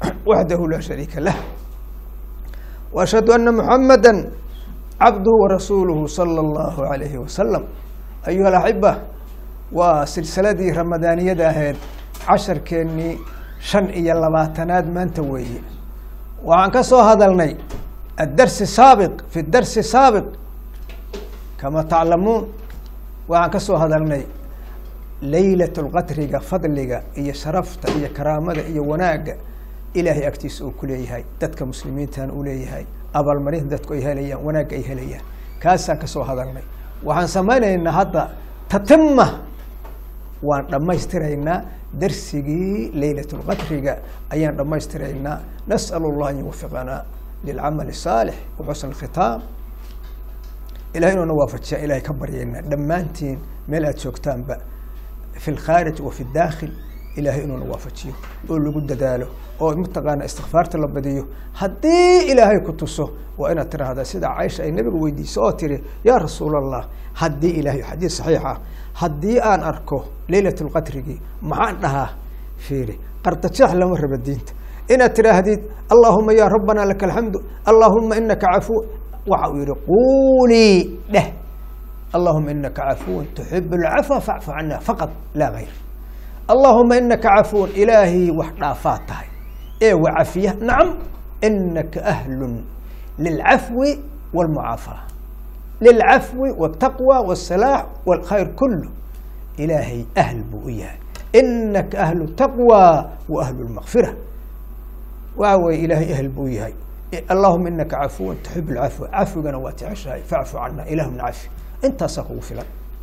waxdahu laa shariika lah وأشhهd أنa محamdا cabdه وrasuulه slى الlه عalيه وsلم أyuha الأحibة waa silsiladii ramadaaniyada ahayd casharkeennii shan iyo labaatanaad maanta weeye waxaan ka soo hadalnay الdarsi saabiq fi darsi saabiq kama taclamuun waxaan ka soo hadalnay laylaة اlqadriga fadliga iyo sharafta iyo karaamada iyo wanaaga ilaahay agtiisa uu ku leeyahay dadka muslimiintana uu leeyahay abaalmarinta dadku ay helayaan wanaagga ay helayaan kaasaan kasoo hadalnay waxaan samaynaynaa hadda tatima waan dhammaystiraynaa darsigii laylat lqadriga ayaan dhammaystiraynaa nas'al allah an yuwafiqanaa lilcamal saalix waxusn khitaam ilahay inuuna waafajiyaa ilahay ka baryaynaa dhammaantiin meel aad joogtaanba fi lkhaarij wa fi dakhil ilahay inuuna waafajiyo oo lagu dadaalo oo mataqaana istikfaarta la badiyo haddii ilaahay ku tuso waa inaad tiraahdaa sida caisha ay nabiga weydiiso oo tiri yaa rasuul allah haddii ilahay xadiis saxiix ah haddii aan arko leylat lqadrigii maxaan dhahaa fiiri qardajeex lama raba diinta inaad tiraahdid allahuma ya rabbana laka alxamdu allahuma inaka cafuw waxa uu yihi quulii dheh allahuma inaka cafuwan tuxib lcafwa facfu cana faqad laa gayr allahuma inaka cafuwan ilaahay wax dhaafaad tahay ee wacafiya nacam inaka ahlun lilcafwi wاlmucaafaa lilcafwi wاtaqwى wالsalaax wاlkhayr kulu ilaahay ahl buu u yahay inaka ahlu taqwى wa ahlu lmakfira waxa weye ilaahay ahl buu yahay allahuma inaka cafuwan tuxib lcafwa cafwigana waa jeceshahay facfu cana ilahumna cafi intaasaa kugu filan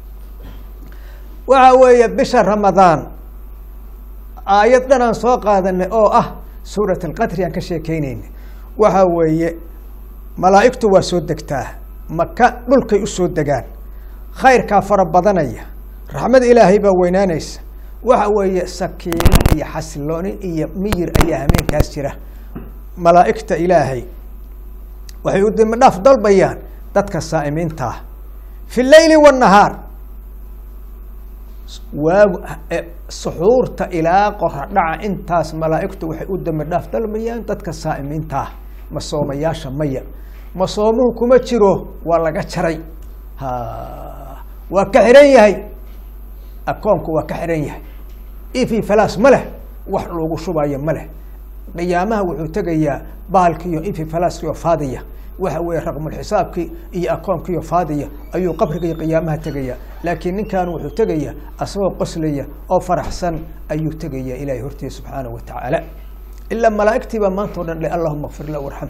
waxa weeye bisha ramadaan aayad dhan aan soo qaadanay oo ah suurat alqadri aan ka sheekeyneyna waxa weeye malaa'igtu waa soo degtaa maka dhulkay u soo degaan khayrkaa fara badanaya raxmada ilaahay baa weynaanaysa waxa weeye sakiino iyo xasilooni iyo miyir ayaa hameenkaas jira malaa'igta ilaahay waxay u dimi dhaaf dalbayaan dadka saa'imiinta ah fi leyli wاnahaar waagu suxuurta ilaa qora dhaca intaas malaa'igtu waxay u dambi dhaaf dalbayaan dadka saa'imiinta ah masoomayaasha maya masoomuhu kuma jiro waa laga jaray ha waa ka xihan yahay akoonku waa ka xihan yahay ifi falas ma leh wax loogu shubayo ma leh qiyaamaha wuxuu tegayaa baalkiiyo ifi falaskiio faadiya waxa weeye raqmulxisaabkii iyo akoonkiiyo faadiya ayuu qabriga iyo qiyaamaha tegaya laakiin ninkan wuxuu tegaya asagoo qoslaya oo faraxsan ayuu tegaya ilahay hortiisa subxaanaه wa tacaala ilaa malaa'igtii baa maanta o dhan le allahuma kfir lah warxam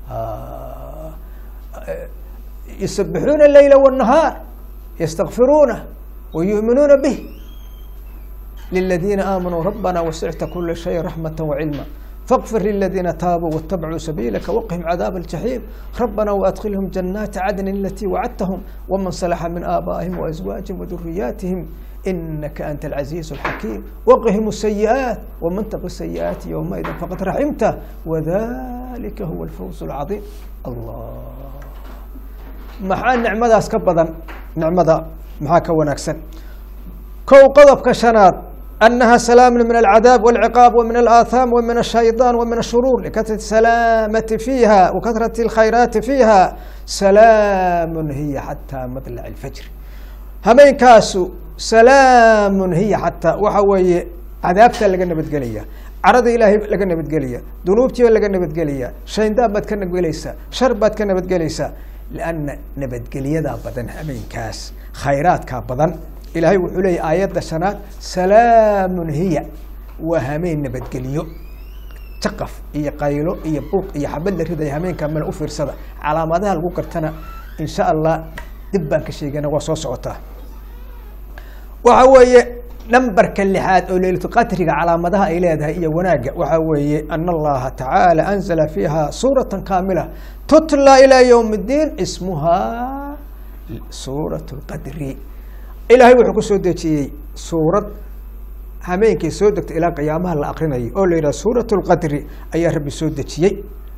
yusabixuuna leyla wالnahaar ystakfiruuna wayu'minuuna bih liladiina aamanuu rabbana wasicta kula shay raxmaة wacilma فاغفر للذين تابوا واتبعوا سبيلك وقهم عذاب الجحيم ربنا وأدخلهم جنات عدن التي وعدتهم ومن صلح من آبائهم وأزواجهم وذرياتهم إنك أنت العزيز الحكيم وقهم السيئات ومن تق السيئات يومئذ فقد رحمته وذلك هو الفوز العظيم الله maxaa nicmadaas ka badan nicmada maxaa ka wanaagsan kow qodobka shanaad أنها سلام من العذاب والعقاب ومن الآثام ومن الشيطان ومن الشرور لكثرة السلامة فيها وكثرة الخيرات فيها سلام هي حتى مطلع الفجر همين كاسو سلام هي حتى وحوي عذابتا لقى نبتقلية عرض إلهي لقى نبتقلية ذنوبتي لقى نبتقلية شينداب بات كان نبتقليسا شر بات كان نبتقليسا لأن نبتقلية دا بدن همين كاس خيرات كا بدن ilaahay wuxuu leeyay aayadda shanaad salaamun hiya waa hameen nabadgeliyo jaqaf iyo qaylo iyo buuq iyo xabad la ridaya hameenka male u fiirsada calaamadaha lagu gartana insha allah dib baan ka sheegana waa soo socotaa waxa weeye nambarka lixaad oo leylatulqadriga calaamadaha ay leedahay iyo wanaagga waxa weeye ana allaha tacaala anzala fiiha suurata kaamila tutla ilaa ywm اddiin ismuha suurat اlqadri ilaahay wuxuu ku soo dejiyey suurad hameenkii soo degtay ilaa qiyaamaha la akrinayo oo la yidhaha suurat اlqadri ayaa rabbi soo dejiyey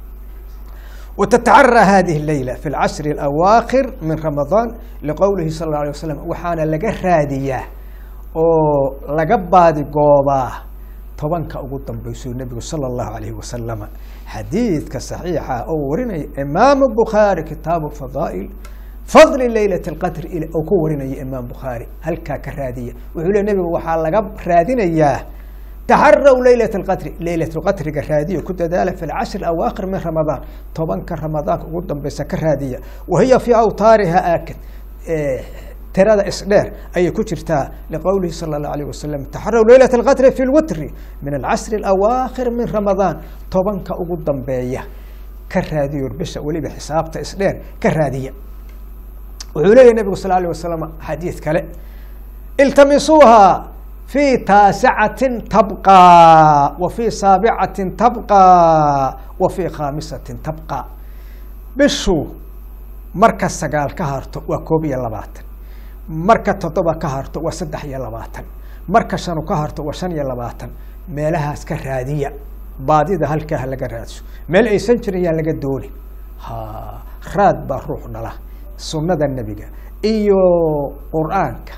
وتتعرى هذه الليلة في العشر الأواخر من رمضان لقوله صلى الله عليه وسلم waxaana laga raadiyaa oo laga baadi goobaa tobanka ugu dambeysuu nebigu sala allahu alayhi wasalama xadiidka saxiixa oo warinaya imaamu bukhaari kitaabu fadaa'il fadli leylat alqadr oo ku warinaya imaam bukhaari halkaa ka raadiya wuxuu le nebigu waxaa laga raadinayaa taxaraw leylat alqadri leylat lqadriga raadiya ku dadaala fi lcashri awaakhir min ramadaan tobanka ramadaanka ugu dambeysa ka raadiya wahiya fii awtaariha aakid tirada isdheer ayay ku jirtaa liqowlihi sala allahu alayh wasalam taxaraw leylat alqadri fi lwitri min alcashri alawaakhir min ramadaan tobanka ugu dambeeya ka raadiyo bisha weliba xisaabta isdheer ka raadiya wuxuu leeyahy nebigu sal alay wasalam xadiid kale iltamisuuha fi taasicatin tabqaa wa fi saabicatin tabqaa wa fi khaamisatin tabqaa bishu marka sagaal ka harto waa koob iyo labaatan marka toddoba ka harto waa saddex iyo labaatan marka shanu ka harto waa shan iyo labaatan meelahaas ka raadiya baadida halkaaha laga raadso meel aysan jirin yaa laga dooni ha raad baa ruux dhala sunnada nebiga iyo qur-aanka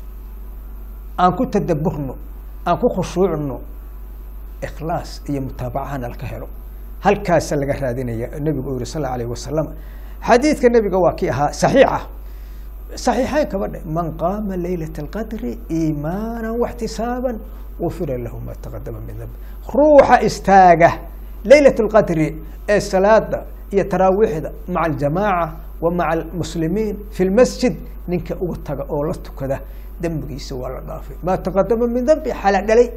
aan ku tadaburno aan ku khushuucno ikhlaas iyo mutaabacahana laka helo halkaasa laga raadinaya nebigu uu yihi sal alayh wasalam xadiidka nebiga waa kii ahaa saxiixa saxiixeyn kaba dhe man qaama leylat alqadri iimaana waxtisaaban gufira lahu ma taqadama min dambi ruuxa istaaga leylat lqadri ee salaada iyo taraawiixda maca aljamaaca wa maca almuslimiin fi lmasjid ninka uga taga oo la tukada dembigiisa waa la dhaafay maa taqadama min dambi xala dhalay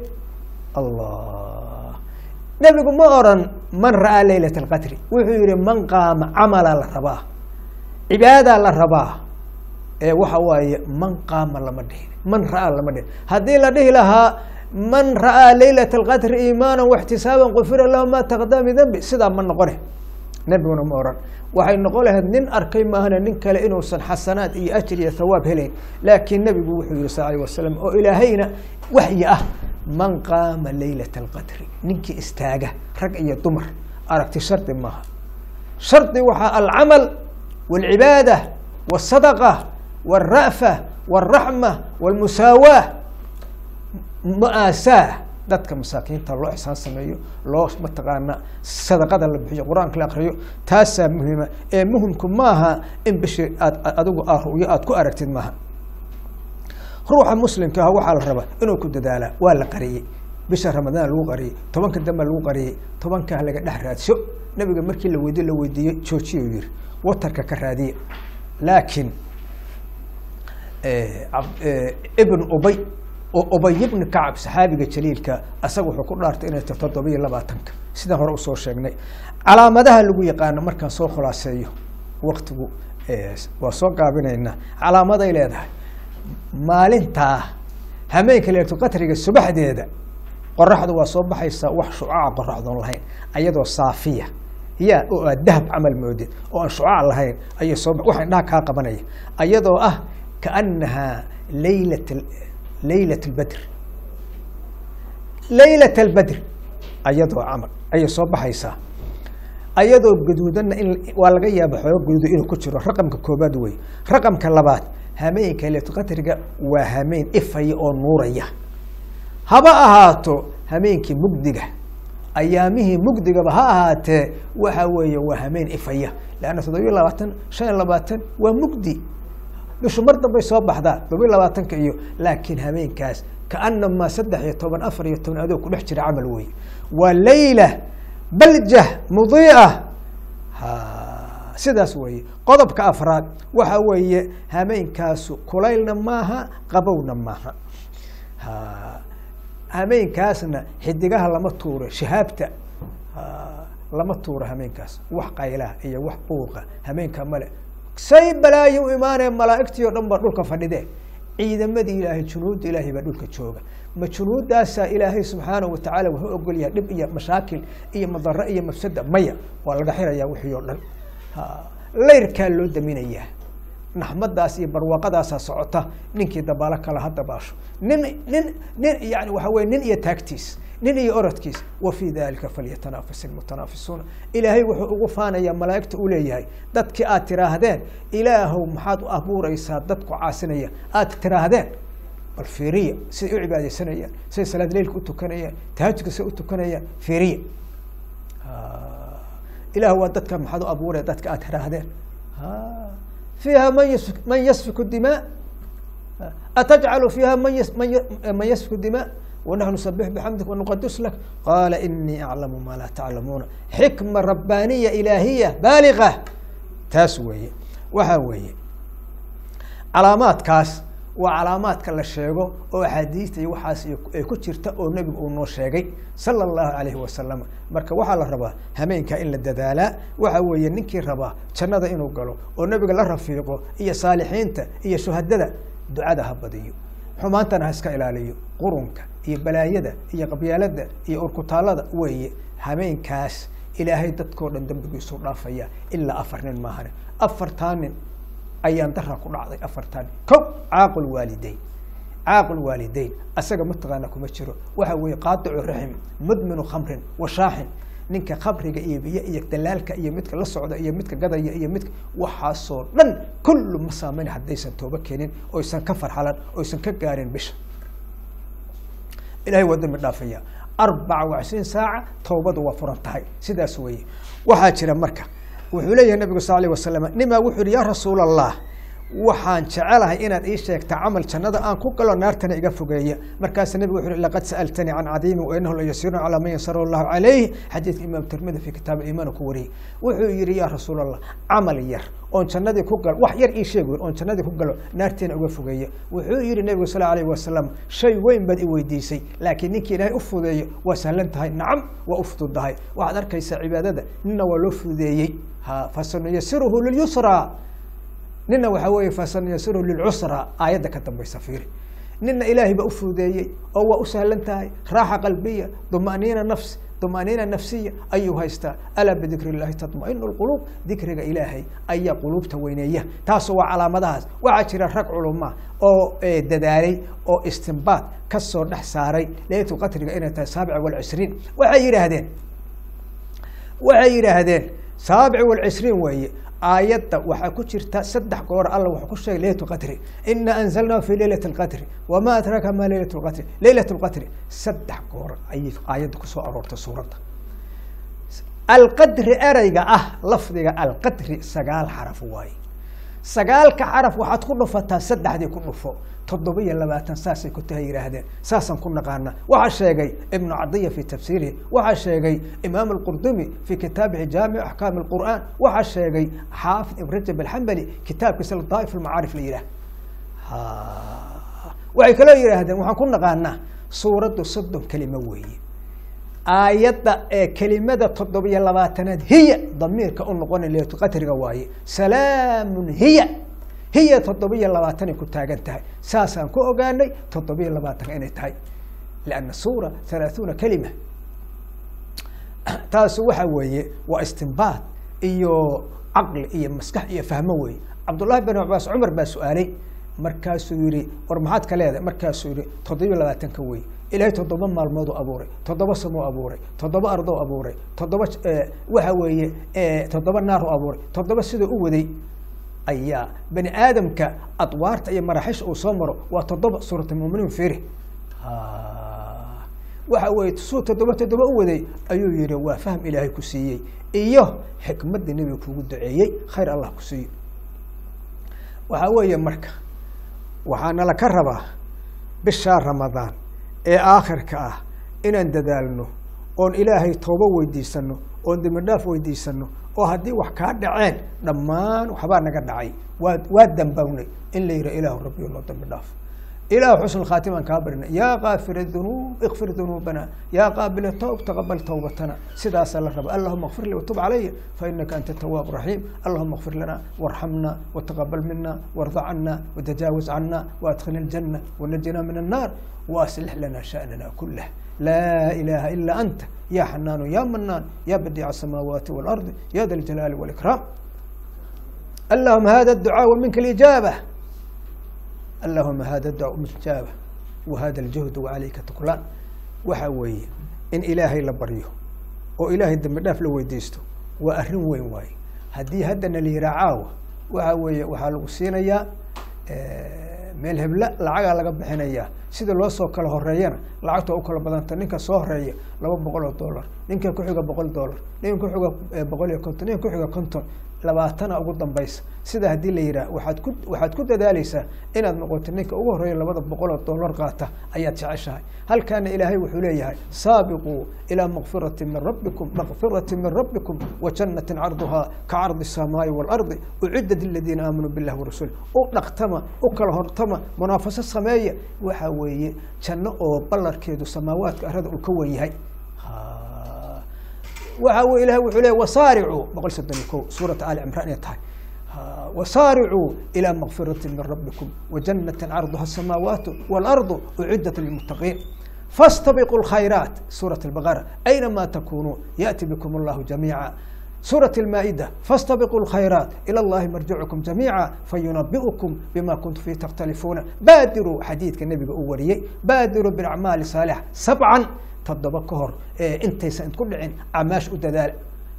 allah nebigu ma oran man ra'aa leylat alqadri wuxuu yihi man qaama camala la rabaa cibaadaa la rabaa ee waxa waaye man qaama lama dhihin man ra'aa lama dhihin haddii la dhihi lahaa man ra'aa leylat alqadri iimaana waxtisaaban gufira lahu ma taqadama min dambi sidaa ma noqone nebiguna ma oran waxay noqon lahayd nin arkay maahane nin kale inuusan xasanaad iyo ajir iyo thawaab helayn laakiin nebigu wuxuu yihi sal alay wasalam oo ilaahayna waxyi ah man qaama leylat alqadri ninkii istaaga rag iyo dumar aragti shardi maaha shardi waxaa alcamal wاlcibaada wالsadaqa wاlra'fa wاlraxma wاlmusaawaah mu'aasaa dadka masaakiinta loo ixsaan sameeyo loo mataqaana sadaqada la bixiyo qur-aanka la akriyo taasaa muhiima ee muhimku maaha in bishii aad adigu a ru'yo aad ku aragtid maaha ruuxa muslimka ah waxaa la rabaa inuu ku dadaalaa waa la qariyey bisha ramadaan lagu qariyey tobanka dambe lagu qariyey tobankaa laga dhex raadso nabiga markii la weydiye la weydiiyey joojiya yiri watarka ka raadiya laakiin ibn ubay ubay ibni kacab saxaabiga jaliilka asaga wuxuu ku dhaartay inay ta toddoba iyo labaatanka sidaan hore usoo sheegnay calaamadaha lagu yaqaano markaan soo khulaaseeyo waktigu waa soo gaabinaynaa calaamaday leedahay maalintaa hameenka leeto qatriga subaxdeeda qoraxdu waa soo baxaysaa wax shucaca qoraxdoon lahayn ayadoo saafiya ya oo aad dahab camal moodid oo aan shucac lahayn ayay soo waxa indhaha kaa qabanaya ayadoo ah kaanahaa leylat leylat albadr leylat albadr ayadoo camal ayay soo baxaysaa ayadoo gaduudanna in waa laga yaaba xooga gaduuda inuu ku jiro raqamka koobaad wey raqamka labaad hameenka leylatulqadriga waa hameen ifaya oo nuuraya haba ahaato hameenkii mugdiga ayaamihii mugdigaba ha ahaatee waxa weeye waa hameen ifaya leanna toddobiyo labaatan shan iyo labaatan waa mugdi bishu mar dambay soo baxdaa toddobiyo labaatanka iyo laakiin hameenkaas kaanamaa saddex iyo toban afar iyo toban adoo ku dhex jira camal wey waa leyla baljah mudiica sidaas weeye qodobka afraad waxa weeye hameenkaasu kulaylna maaha qabowna maaha hameenkaasna xidigaha lama tuuro shahaabta lama tuuro hameenkaas wax qaylaha iyo wax buuqa hameenka male say balaayo u imaanee malaa'igtii o dhan baa dhulka fadhide ciidamadii ilaahay junuudda ilaahay baa dhulka jooga ma junuuddaasaa ilaahay subxaanahu watacaala wuxuu ogol yahay dhib iyo mashaakil iyo madaro iyo mafsada maya waa laga xirayaa wixii oo dhan layrkaa loo daminayaa naxmadaas iyo barwaaqadaasaa socota ninkii dabaalo kale ha dabaasho nin nin nin yani waxa weye nin iyo taagtiis nin iyo orodkiis wa fii dalika falyatanafas ilmutanaafisuuna ilaahay wuxuu ugu faanayaa malaa'igta u leeyahay dadkii aad tiraahdeen ilaahow maxaad u abuureysaa dadku caasinaya aad tiraahdeen bal fiiriya siday u cibaadeysanayaan siday salaad leilka u tukanayaan tahajudka siday u tukanayaan fiiriya ilaah waa dadka maxaad u abuuraya dadka aad tiraahdeen fiiha man yas man yasfiku dimaa atajcalu fiiha man yas man man yasfiku dimaa ونحن نسبح بحمدك ونقدس لك قال إني أعلم ما لا تعلمون حكمة ربانية إلهية بالغة taas weeye waxa weeye calaamaadkaas waa calaamaadka la sheego oo axaadiista iyo waxaas ay ku jirta oo nebigu uu noo sheegay sala allahu calayhi wasalam marka waxaa la rabaa hameenkaa in la dadaalaa waxa weeye ninkii rabaa jannada inuu galo oo nebiga la rafiiqo iyo saalixiinta iyo shuhadada ducada ha badiyo xumaantana ha iska ilaaliyo qurunka iyo balaayada iyo qabyaalada iyo urkutaalada weeye hameenkaas ilaahay dadkoo dhan dambigiisuu dhaafaya ilaa afar nin maahane afartaa nin ayaan daraa ku dhacday afartaa nin kow caaqul waalideyn caaqul waalideyn asaga mataqaana kuma jiro waxa weeye qaadicu raxim mudminu khamrin washaaxin ninka khamriga iyo biyo iyo dalaalka iyo midka la socda iyo midka gadaya iyo midka waxaasoo dhan kullu ma saameyn haddaysan toobo keenin oysan ka farxalan oysan ka gaarin bisha ilahay waa dambi dhaafaya arbaca wacishriin saaca towbadu waa furan tahay sidaas weeye waxaa jira marka wuxuu leeyahay nabigu sal alيh wasalam nimaa wuxuu yihi ya rasuul allah waxaan jecelahay inaad ii sheegta camal jannada aan ku galo naartana iga fogeeya markaasa nebigu wuxu uhi laqad sa'altanii can cadiimin wainahu la yasiirun calaa man yasara allahu calayh xadiidka imaam tirmidi fi kitaab iimaan ku wariyey wuxuu yihi ya rasuul allah camal yar oon jannadii ku galo wax yar ii sheeg wen oon jannadii ku galo naarteena uga fogeeya wuxuu yihi nebigu sal alayh wasalam shay weyn baad i weydiisay laakiin ninkii ilaahay u fudeeyo waa sahlan tahay nacam waa u fududahay waxaad arkaysaa cibaadada nina waa loo fudeeyey ha fasanuyasiruhu lilyusra nina waxaa weeye fasanuyasiruhu lilcusra aayadda ka dambaysa fiiri nina ilaahay baa u fudeeyey oo waa u sahlan tahay raaxa qalbiya dumaniina nafs dumaniina nafsiya ayuu haystaa alaa bidikri illahi tatmainu lquluub dikriga ilaahay ayaa quluubta weyneeya taasu waa calaamadahaas waxaa jira rag culuma oo dadaalay oo istinbaad kasoo dhex saaray leylatu qatriga inay tahay saabic walcishriin waxay yidhaahdeen waxay yidhaahdeen saabic walcishriin weeye aayadda waxaa ku jirta saddex goor alla wuxuu ku sheegay leylat lqadri ina anzalnahu fi leylat lqadri wama adraaka ma leylat lqadri leylat lqadri saddex goor ayay aayadda kusoo aroortay suuradda alqadri ereyga ah lafdiga alqadri sagaal xaraf waaye sagaalka xaraf waxaad ku dhufataa saddexdii ku dhufo toddoba iyo labaatan saasay ku tahay yihaahdeen saasaan ku naqaana waxaa sheegay ibnu cadiya fi tafsiirihi waxaa sheegay imaam alqurdumi fi kitaabihi jaamic axkaam alqur'aan waxaa sheegay xaafid ibn rajab alxambali kitaabkiisa ladaaif almacaarif la yidhaah waxay kaloo yidhaahdeen waxaan ku naqaanaa suuraddu soddon kelimo weeye aayadda ee kelimada toddobiyo labaatanaad hiya damiirka u noqona leetu qatriga waaye salaamun hiya hiya toddobiyo labaatanay ku taagan tahay saasaan ku ogaanay toddobiyo labaatanka inay tahay lianna suura halaaثuuna kelima taasu waxa weeye waa istinbaad iyo caqli iyo maskax iyo fahmo weeye cabdullahi bin cabaas cumar baa su-aalay markaasuu yihi war maxaad ka leedahay markaasuu yihi toddobiyo labaatanka wey ilaahay toddoba maalmooduu abuuray toddoba samuu abuuray toddoba ardou abuuray toddoba waxa weeye toddoba naaru abuuray toddoba sidoo u waday ayaa bani aadamka adwaarta iyo maraxisha uu soo maro waa toddoba suuratulmuminiin firi waxa weye suu toddoba toddoba u waday ayuu yihi waa fahm ilaahay ku siiyey iyo xikmadda nebiga kugu duceeyey khayr allah ku siiyo waxaa weeye marka waxaa nala ka rabaa bishaa ramadaan ee aakhirka ah inaan dadaalno oon ilaahay toobo weydiisano oon dembi dhaaf weydiisano oo haddii wax kaa dhaceen dhammaan waxbaa naga dhacay waa waa dambownay in la yiha ilaahu rabbiyo noo dambi dhaaf ilahu xusn khaatimaan kaa barina yaa kaafir dunuub ikfir dunuubana yaa qaabila towb taqabal towbatana sidaasaa la raba allahuma kfir li watub calaya fainaka anta tawaab raxiim allahuma kfir lana warxamna wataqabal mina warda cana watajaawaz cana waadkhilna اljana wanajina min الnaar waaslix lana shaأnana kulah laa ilaha ila anta ya xanaanu ya manaan ya badiic الsamaawaati wاlardi ya da ljalaali wاlإkraam allahuma hada الducaa minka اlijaabة allahuma hada duca mujaaba wahada aljuhd wacalayka tuklaan waxa weeye in ilaahay la baryo oo ilaahay dambi dhaaf la weydiisto waa arrin weyn waaye haddii haddana la yihaa caawa waxa weeye waxaa lagu siinayaa meel hebla lacagaa laga bixinaya sida loo soo kala horeeyana lacagta u kala badanta ninka soo horeeya laba boqol oo dollar ninka kuxiga boqol dollar ninka kuxiga boqol iyo konton ninka kuxiga konton labaatana ugu dambaysa sida haddii la yidhaah waaad ku waxaad ku dadaaleysaa inaad noqoto ninka ugu horeeya labada boqol oo dollar qaata ayaad jeceshahay halkaana ilaahay wuxuu leeyahay saabiquu ilaa makfirati min rabbikum makfirati min rabbikum wa jannatin carduhaa ka cardi الsamaai waalardi uciddat liladiina aamanuu billahi warasuuli u dhaqtama u kala hortama munaafaso sameeya waxa weeye janno oo ballarkeedu samaawaadka arada uu ka wen yahay waxa w ilahay wuxuu leey wasaaricuu boqol soddon iyo ko suurata ali cimraan inay tahay wasaaricuu ilى makfirati min rabbikum wajanatin carduha asamaawaatu waalardu uciddat lilmuttaqiin faاstabiquu اlkhayraat suuraة اlbaqara aynama takunuu yaأti bikum اllahu jamiica suuraة اlmaa'ida faاstabiquu اlkhayraat ilى اllahi marjicukum jamiica fayunabiئukum bima kuntum fi takhtalifuuna baadiruu xadiidka nebiga uu wariyey baadiruu biacmaali saalixa sabcan toddoba ka hor intaysan idku dhicin camaash u dadaala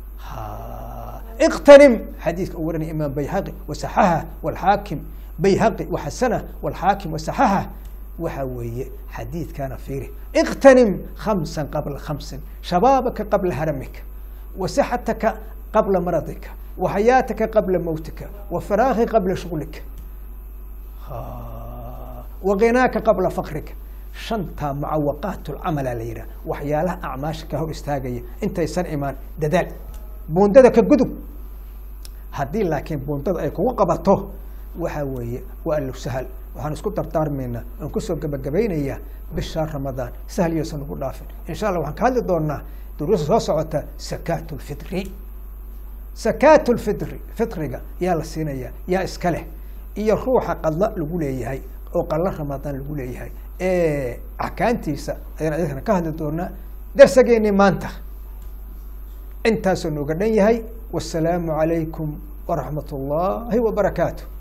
اktanim xadiidka uu warinaya imaam bayhaqi wasaxaha wاlxaakim bayhaqi waxasana wاlxaakim wasaxaha waxa weeye xadiidkana fiiri اktanim khamsa qabla khamsin shabaabaka qabla haramika wasixataka qabla maradika waxayaataka qabla mowtika wafaraaki qabla shuglika waginaaka qabla fakrika shantaa mucawaqaat lcamala la yidhah waxyaalaha acmaasha ka hor istaagaya intaysan imaan dadaal buundada ka gudub haddii laakiin buundada ay kugu qabato waxa weeye waa allow sahal waxaan isku dardaarmaynaa aan kusoo gebagabaynayaa bisha ramadaan sahal yoosan ugu dhaafin insha allah waxaan ka hadli doonaa duruusa soo socota sakaat lfitri sakaat lfitri fitriga yaa la siinayaa yaa iska leh iyo ruuxa qadla lagu leeyahay oo qalla ramadaan lagu leeyahay axkaantiisa ayaan adikana ka hadli doonaa darsageennii maanta intaasoo nooga dhan yahay wasalaamu calaykum waraxmat ullaahi wabarakaatu